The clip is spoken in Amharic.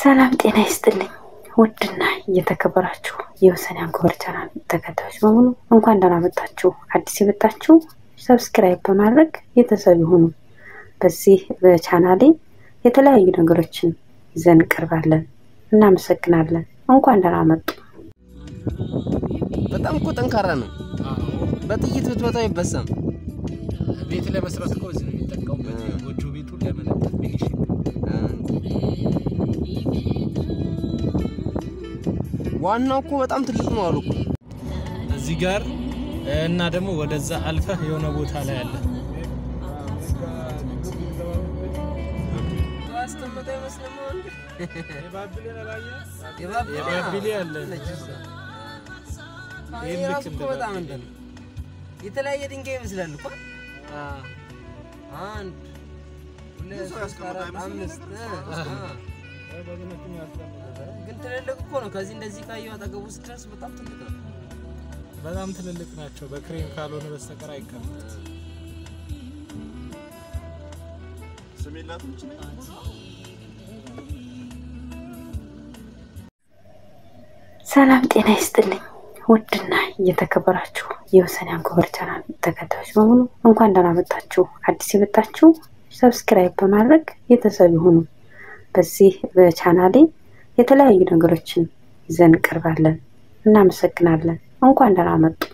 ሰላም ጤና ይስጥልኝ። ውድና እየተከበራችሁ የወሰን አንኮበር ቻናል ተከታዮች በሙሉ እንኳን ደህና መጣችሁ። አዲስ የመጣችሁ ሰብስክራይብ በማድረግ ቤተሰብ ይሁኑ። በዚህ በቻናሌ የተለያዩ ነገሮችን ይዘን እንቀርባለን። እናመሰግናለን። እንኳን ደህና መጡ። በጣም እኮ ጠንካራ ነው። በጥይት ብትመታው አይበሳም። ቤት ለመስራት እኮ እዚህ ነው የሚጠቀሙበት። ጎጆ ቤቱ ለመለጠፍ ፊኒሽንግ ዋናው እኮ በጣም ትልቅ ነው አሉ እኮ። እዚህ ጋር እና ደግሞ ወደዛ አልፈህ የሆነ ቦታ ላይ አለ። የባቢሌ አለ። ይሄ ራሱ እኮ በጣም እንትን ነው። የተለያየ ድንጋይ ይመስላል እኮ አንድ ሁለት ሶስት አራት አምስት እ ግን ትልልቅ እኮ ነው። ከዚህ እንደዚህ ካየው አጠገቡ ስትደርስ በጣም ትልቅ ነው። በጣም ትልልቅ ናቸው። በክሬን ካልሆነ በስተቀር አይቀመጥ። ሰላም ጤና ይስጥልኝ። ውድና እየተከበራችሁ የወሰን አንኮበር ቻናል ተከታዮች በሙሉ እንኳን ደህና መጣችሁ። አዲስ የመጣችሁ ሰብስክራይብ በማድረግ ቤተሰብ ይሁኑ። በዚህ በቻናሌ የተለያዩ ነገሮችን ይዘን እንቀርባለን። እናመሰግናለን። እንኳን ደህና መጡ።